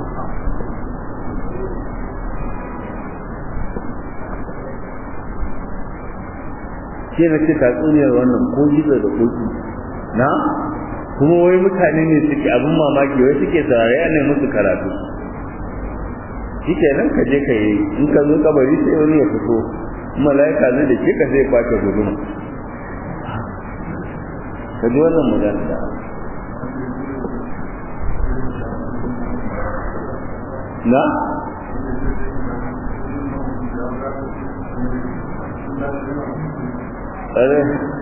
shi na ce tatsuniyar wannan ko gizo da koki na kuma wai mutane ne suke abin mamaki wai suke saurare ne musu karatu shi ke nan ka je ka yi in ka zo kabari sai wani ya fito mala'ika zai da ke ka sai kwace guduma ka ji wannan magana da na tsare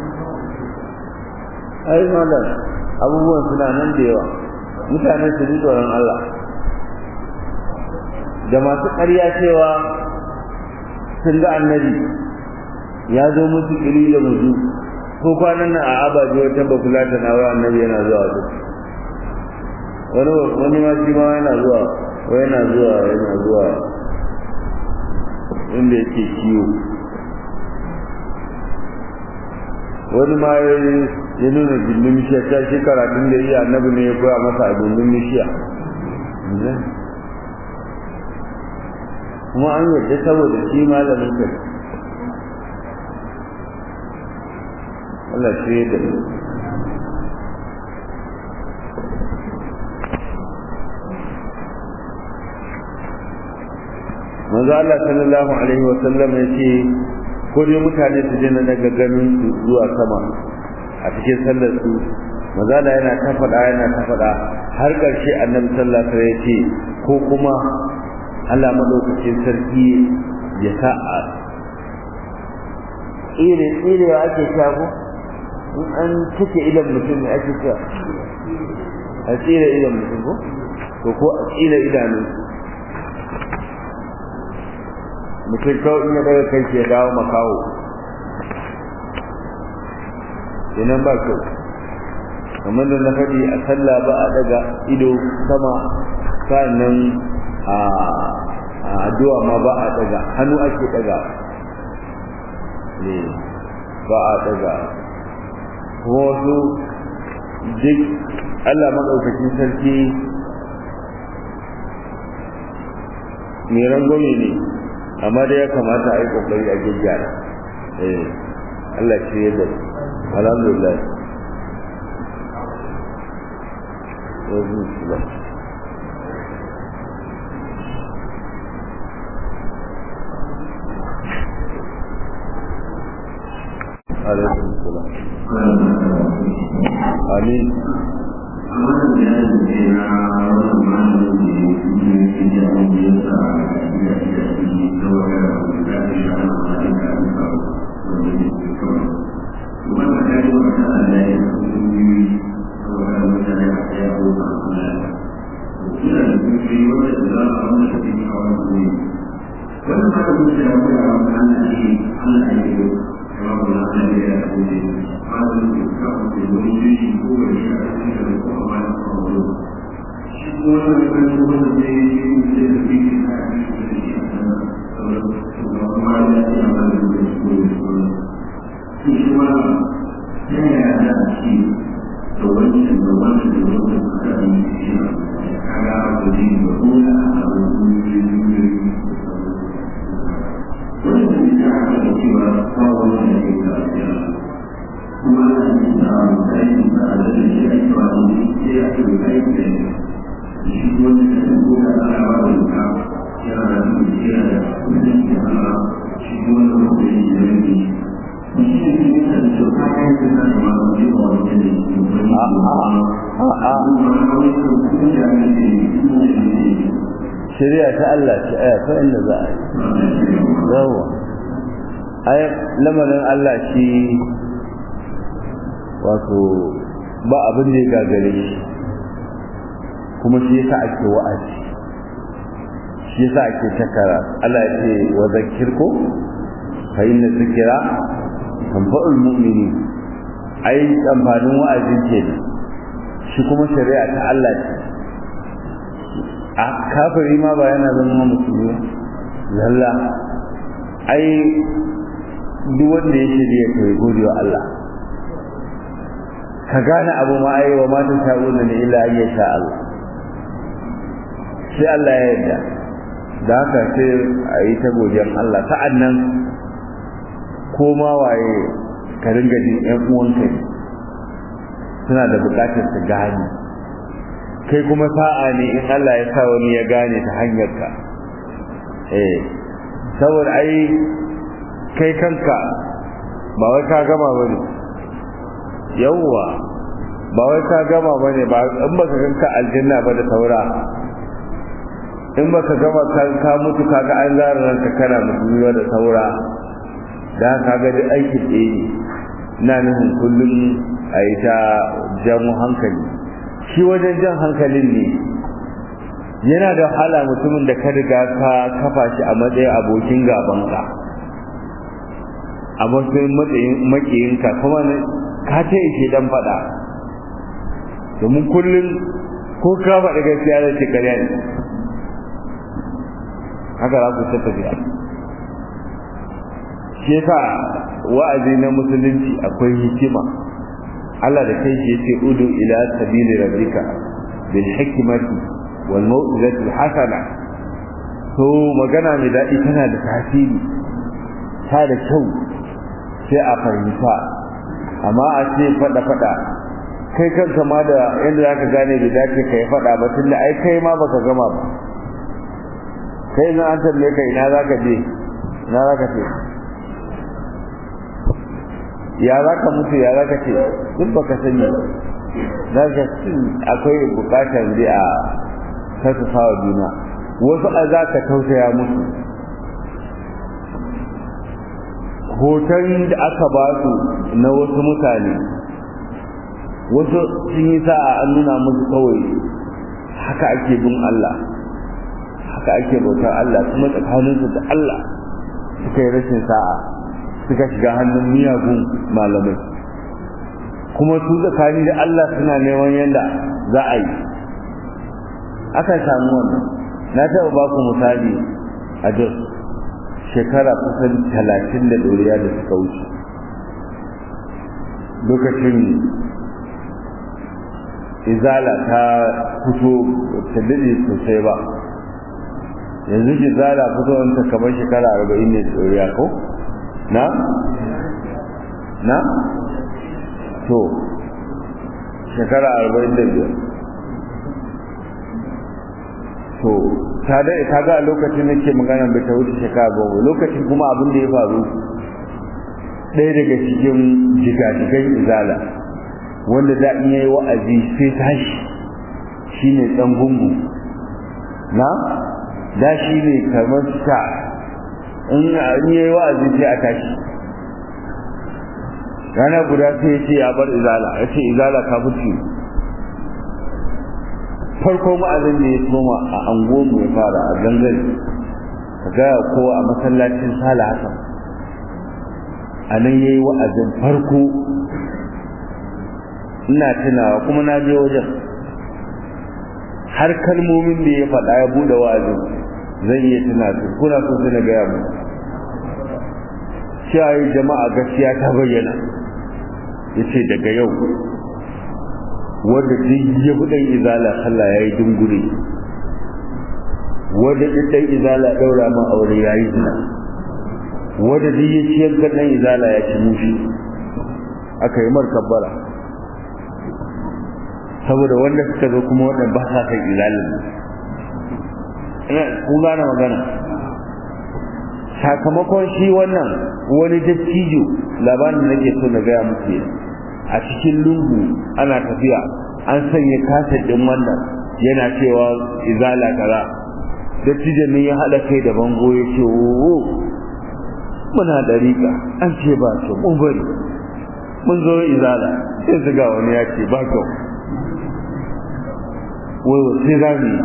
ai malam abubuwan suna nan da yawa mutane su ji tsoron Allah da masu ƙarya cewa sun ga annabi ya zo musu kiri da muzu ko kwanan nan a abaji wata bakula ta na wai annabi yana zuwa su wani wani ma shi ma yana zuwa wai yana zuwa yana zuwa inda yake ciwo wani ma ya nuna gindin mishiya ta shi karatun da iya annabi ne ya koya masa a gindin mishiya kuma an yadda saboda shi malamin kai Allah shi da manzo Allah sallallahu alaihi wa sallam yace ko dai mutane su je na daga ganin su zuwa sama a cikin sallar su maza da yana ta faɗa yana ta faɗa har ƙarshe annabi sallallahu alaihi wasallam ya ce ko kuma Allah madaukakin sarki ya sa a tsire tsirewa ake shago in an cike idan mutum ne ake cewa a tsire idan mutum ko to ko a tsire idanu mutum kawai in ya daga kai ya dawo makawo kenan ba kyau kamar da na faɗi a sallah ba a daga ido sama sannan a addu'a ma ba a daga hannu ake daga ne ba a daga kuma wasu duk Allah maɗaukakin sarki mai rangwame ne amma dai ya kamata a yi ƙoƙari a gyaggyara eh Allah ce yadda alhamdulillah yanzu ba alaikum salam amin wannan ba da mutu da kuma a wani ana ne Allah ya yi wa ba na ana da ya kuma ne ba da mutu ka kuma wani juyi ko wani shi a cikin da ko a wani kawo shi ko wani da kan kuma da zai yi shi ne da ke yi a cikin da shi a sana da kuma ya ce a wani da shi ko da shi shi shi ma ya yi a da shi da wani da wani da wani da aka yi shi a kaga abu ne da kuma a abu ne wanda ya aka da cewa kawo wani da ke lafiya kuma ana yin da kai da adalci shi ake ba da shi ya ce kai da shi wani da ke ko da ana ba da ka ya da shi ya da kuma da ana shi wani da ke yi da ni shi ne ke da shi ka kai da na ma da shi ba wani da shi wani a a a kuma wani da kuma da ne shari'a ta Allah ce aya ta inda za a yi yawa ai lamarin Allah shi wato ba abin da ya gagare shi kuma shi yasa ake wa'azi shi yasa ake takara Allah ya ce wa zakirku fa inna zikra tanfa'ul mu'minin ai amfanin wa'azin ce shi kuma shari'a ta Allah ce a kafiri ma ba yana zama musulmi lalla ai duk wanda ya shirya to ya gode wa Allah ka gane abu ma ai wa ma tashauna ne illa an yasha Allah sai Allah ya yarda da haka sai a yi ta godiyar Allah sa'annan ko ma waye ka ringa jin ƴan uwanka suna da buƙatar su gane kai kuma sa'a ne in Allah ya sa wani ya gane ta hanyar ka eh saboda ai kai kanka ba wai ka gama bane yawwa ba wai ka gama bane ba in baka kanka aljanna ba da saura in baka gama kan ka mutu kaga an zara ranka kana mutuwa da saura da kaga duk aikin ɗaya ne na nufin kullum a yi ta jamu hankali shi wajen jan hankalin ne yana da wahala mutumin da ka riga ka kafa shi a matsayin abokin gabanka a matsayin matsayin makiyinka kuma ka ce shi dan faɗa domin kullum ko ka faɗa gaskiya da ce karya ne haka za ku ta tafiya shi yasa wa'azi na musulunci akwai hikima Allah da kai shi yace udu ila sabili rabbika bil hikmati wal mau'izati al hasana to magana mai daɗi tana da tasiri ta da kyau sai a fahimta amma a ce fada fada kai kanka ma da yadda zaka gane da dace kai fada ba tunda ai kai ma baka gama ba kai na an tambaye ka ina zaka je ina zaka ce ya za ka mutu ya za ka ce duk baka sani za ka akwai bukatar dai a tattasa wa juna wasu a za ka tausaya musu hoton da aka ba su na wasu mutane wasu sun yi sa'a an nuna musu kawai haka ake bin Allah haka ake bautar Allah kuma tsakaninsu da Allah suka yi rashin sa'a suka shiga hannun miyagun malamai kuma su tsakani da Allah suna neman yadda za a yi aka samu wannan na taɓa ba ku misali a jos shekara kusan talatin da ɗoriya da suka wuce lokacin izala ta fito ta daɗe sosai ba yanzu izala fito wanta kamar shekara arba'in ne ɗoriya ko na? na? to shekara arba'in da biyar to ta da ta ga lokacin nake magana bai ta wuce shekara goma lokacin kuma abin da ya faru ɗaya daga cikin jigajigan izala wanda da in yayi wa'azi sai tashi shine dan gungu na da shi ne kamar ta in yayi wa'azi sai a tashi rana guda sai ya ce ya bar izala ya ce izala ka mutu farko ma'azin da ya soma a angonmu ya fara a gangare ka gaya kowa a masallacin sala hasan a nan ya yi wa'azin farko ina tunawa kuma na je wajen har kalmomin da ya faɗa ya buɗe wa'azin zan iya tuna su kuna so su na gaya mu cewa jama'a gaskiya ta bayyana ya ce daga yau wanda duk ya bi ɗan izala sallah ya yi dungure wanda duk ɗan izala ɗaura ma aure ya yi zina wanda duk ya ciyar ga ɗan izala ya ci mushi aka yi mar kabbara saboda wanda suka zo kuma waɗanda ba sa kan izalin kun gane magana sakamakon shi wannan wani dattijo labarin da nake so na gaya muku a cikin lungu ana tafiya an sanya kasar din wannan yana cewa izala kaza dattijon ne ya haɗa kai da bango ya ce wo muna da riƙa an ce ba su mun bari mun zo izala sai su ga wani ya ce ba kyau wai sai za mu yi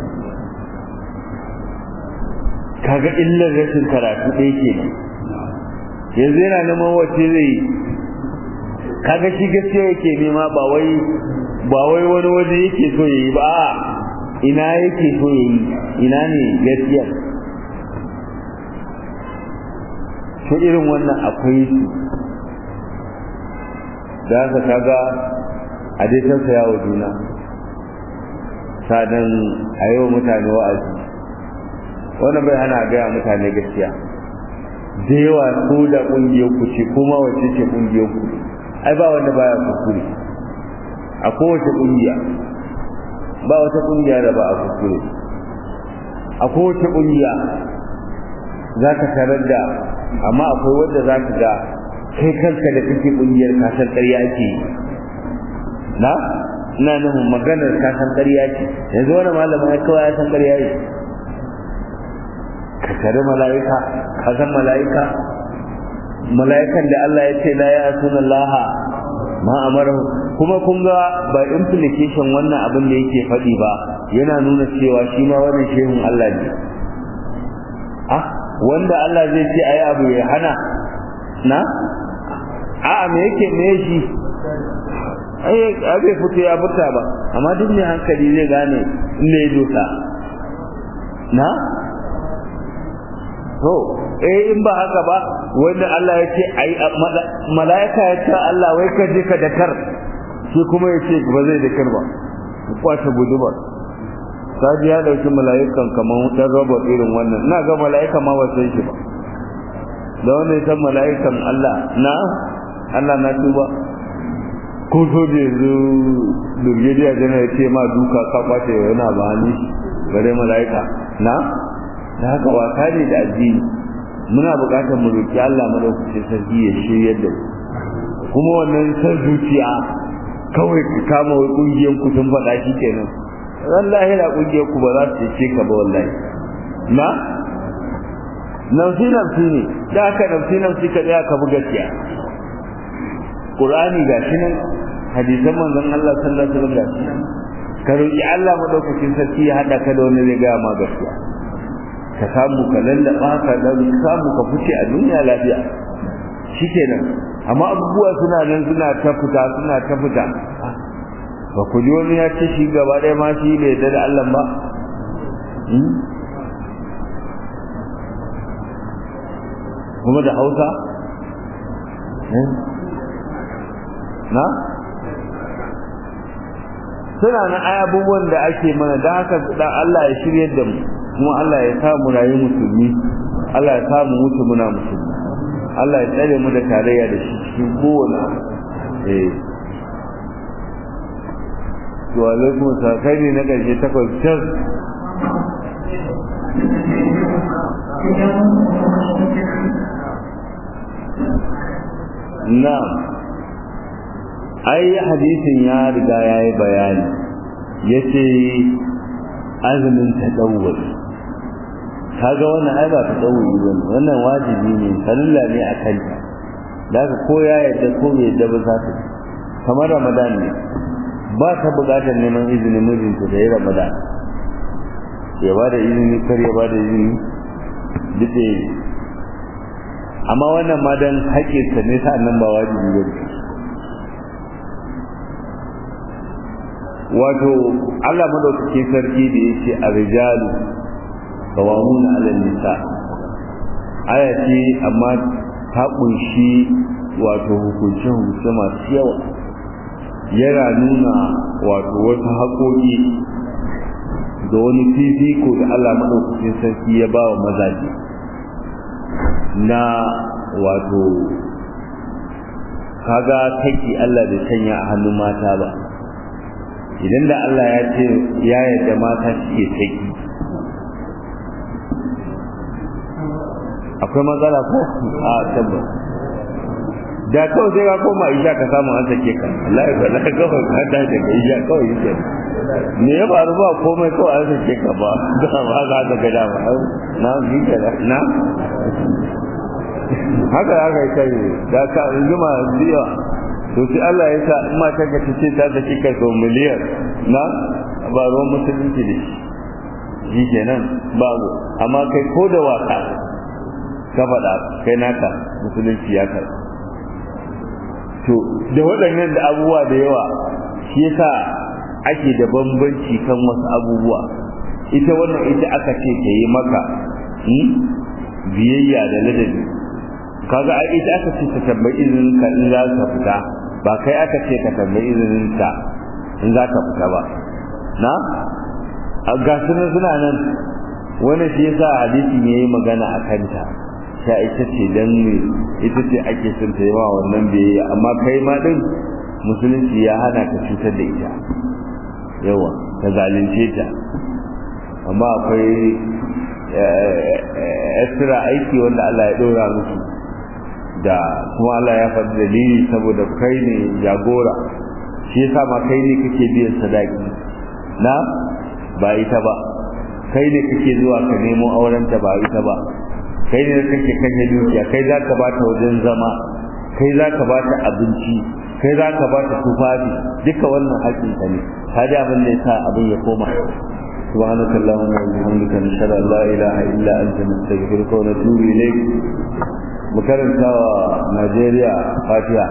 kaga illar rashin karatu ɗaya ke yanzu yana neman wace zai yi kaga shi gaskiya yake nema ba wai ba wai wani waje yake so ya yi ba ina yake so ya yi ina ne gaskiya to irin wannan akwai su da haka kaga a dai tausaya wa juna sadan a yau mutane wa'azi wannan bai hana gaya mutane gaskiya da yawa ko da kungiyar ku ce kuma wace ce kungiyar ku ai ba wanda baya kuskure a kowace kungiya ba wata kungiya da ba a kuskure a kowace kungiya za ka tarar da amma akwai wanda za ka ga kai kanka da kake kungiyar kasar ƙarya ce na ina nufin maganar kasan ƙarya ce yanzu wani malamin ya kawai ya san ƙarya ne ka tare mala'ika ka san mala'ika mala'ikan da Allah ya ce la ya asuna laha ma amarahu kuma kun ga ba implication wannan abin da yake faɗi ba yana nuna cewa shi ma wannan shehun Allah ne ah wanda Allah zai ce ayi abu ya hana na a'a me yake me shi ai abai fito ya fita ba amma duk mai hankali zai gane inda ya dosa na to eh in ba haka ba wanda Allah ya ce ai malaika ya ce Allah wai ka je ka dakar shi kuma ya ce ba zai dakar ba kwace guduma saji ya dauki mala'ikan kamar dan robot irin wannan ina ga mala'ika ma ba sai shi ba da wanda ya san mala'ikan Allah na Allah na tuba ko so da yanzu brigadier general ce ma duka ka kwace yana ba ni bare mala'ika na da haka wasa ne da addini muna buƙatar mu roki Allah madaukakin sarki ya shiryar da mu kuma wannan san zuciya kawai ka kama wai kungiyar ku sun faɗa shi kenan wallahi da kungiyar ku ba za su ce ka ba wallahi na nafsi nafsi ne da aka nafsi nafsi ka tsaya ka buga gaskiya Qur'ani gashi nan hadisan manzon Allah sallallahu alaihi wasallam gashi nan ka roki Allah madaukakin sarki ya hada ka da wani zai ga ma gaskiya ka samu ka lallaba ka dan samu ka fice a duniya lafiya shikenan amma abubuwa suna nan suna ta fita suna ta fita ba ku ji wani ya ce shi gaba ɗaya ma shi bai da Allah ba kuma da hausa na suna na ai abubuwan da ake mana da haka dan Allah ya shirye da mu kuma Allah ya sa mu rayu musulmi Allah ya sa mu mutu muna musulmi Allah ya tsare mu da tarayya da shi cikin kowane eh to alaikum sakai ne na karshe takwas can na'am ai hadisin ya riga ya yi bayani ya ce azumin ta ɗauwari kaga wannan ai ba ta ɗauwari ba ne wannan wajibi ne salilla ne a kanta da ka ko ya yadda ko bai yadda ba za ta kamar ramadan ne ba ta buƙatar neman izinin mijinta da ya ramadan ya ba da izini kar ya ba da izini duk da amma wannan ma dan haƙƙinsa ne sa'an nan ba wajibi ba ne wato Allah madaukakin sarki da yake a rijalu qawamuna 'ala nisa aya ce amma ta kunshi wato hukunce hukunce masu yawa yana nuna wato wasu haƙoƙi da wani fifiko da Allah madaukakin sarki ya ba wa mazaje na wato kaga take Allah da sanya a hannun mata ba idan da Allah ya ce ya yarda mata suke saki akwai matsala ko a tabbas da kawai sai ka koma isha ka samu an sake ka Allah ya kalla ka kawai ka ta da isha kawai yake me ya faru ba komai kawai an sake ka ba da ba za ka ga dama na yi ka na haka haka kai da ka jima biya to sai Allah ya sa in mata ka ce ta saki ka so miliyan na ba ruwan musulunci da shi shi kenan babu amma kai ko da waka ka faɗa kai naka musulunci ya karɓa to da waɗannan da abubuwa da yawa shi yasa ake da bambanci kan wasu abubuwa ita wannan ita aka ce ta yi maka biyayya da ladabi kaga ai ita aka ce ta tambayi izinin ka in za ka fita ba kai aka ce ka tambayi izinin ka in za ka fita ba na a gasunan suna nan wani shi yasa hadisi ne yayi magana a kanta sha ita ce dan ne ita ce ake son ta yi wa wannan biyayya amma kai ma din musulunci ya hana ka cutar da ita yawa ka zalunce ta amma akwai extra aiki wanda Allah ya dora musu da kuma Allah ya faɗi dalili saboda kai ne jagora shi yasa ma kai ne kake biyan sadaki na ba ita ba kai ne kake zuwa ka nemo aurenta ba ita ba kai ne kake kashe dukiya kai za ka bata wajen zama kai za ka bata abinci kai za ka bata tufafi duka wannan haƙƙin ka ne ka ji abin da yasa abin ya koma سبحانك اللهم وبحمدك نشهد ان لا اله الا انت نستغفرك ونتوب اليك مكرمتا نيجيريا فاتحه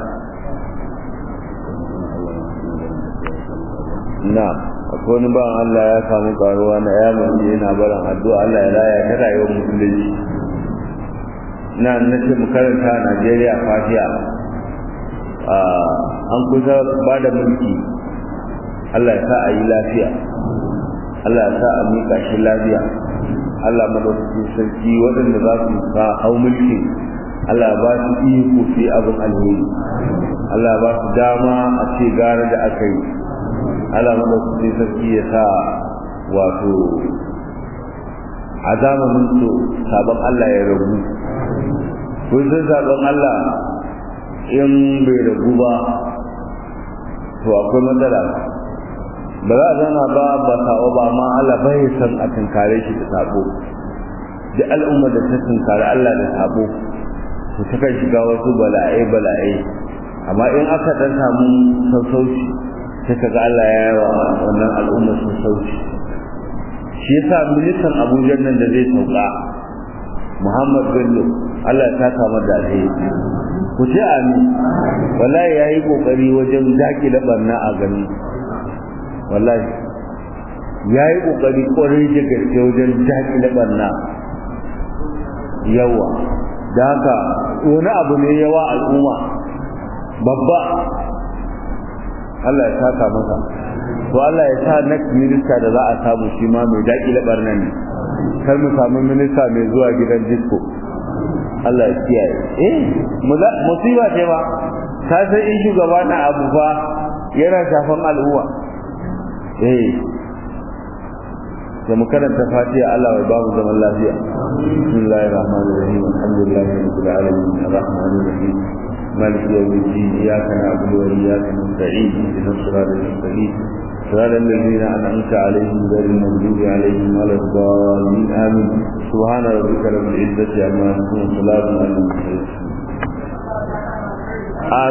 نعم akwai wani ban Allah ya samu karuwa na ya mace yana barin addu'a Allah ya raya ta rayuwar musulunci na nace mu karanta a Najeriya fatiha an kusa ba da mulki Allah ya sa a yi lafiya Allah ya sa a miƙa shi lafiya Allah madaukakin sarki waɗanda za su sa hau mulki Allah ba su iko fi abin alheri Allah ba su dama a ce gara da aka yi Allah madaukakin sarki ya sa wato a zamanin su sabon Allah ya rabu kun san sabon Allah in bai ragu ba to akwai matsala ba za a zana ba ba sabo ba amma Allah bai san a tunkare shi da sabo duk al'ummar da ta tunkare Allah da sabo to ta kan shiga wasu bala'ai bala'ai amma in aka dan samu sassauci sai ka ga Allah ya yi wa wannan al'ummar sassauci shi yasa ministan Abuja nan da zai sauka Muhammad Bello Allah ya saka masa da alheri ku ce amin wallahi yayi kokari wajen dakile barna a gani wallahi yayi kokari kwarai da gaske wajen dakile barna yawa da haka wani abu ne yawa al'umma babba Allah ya saka masa to Allah ya sa next minister da za a samu shi ma mai dakile barna ne kar mu samu minista mai zuwa gidan disco Allah ya kiyaye eh musiba ce ba ta san in shugaba na abu fa yana shafan al'umma eh da mu karanta fatiha Allah ya bamu zaman lafiya bismillahir rahmanir rahim alhamdulillahi rabbil alamin arrahmanir rahim مالك يوم الدين إياك نعبد وإياك نستعين اهدنا الصراط المستقيم صراط الذين أنعمت عليهم غير المغضوب عليهم ولا الضالين آمين سبحان ربك رب العزة عما يصفون وسلام على المرسلين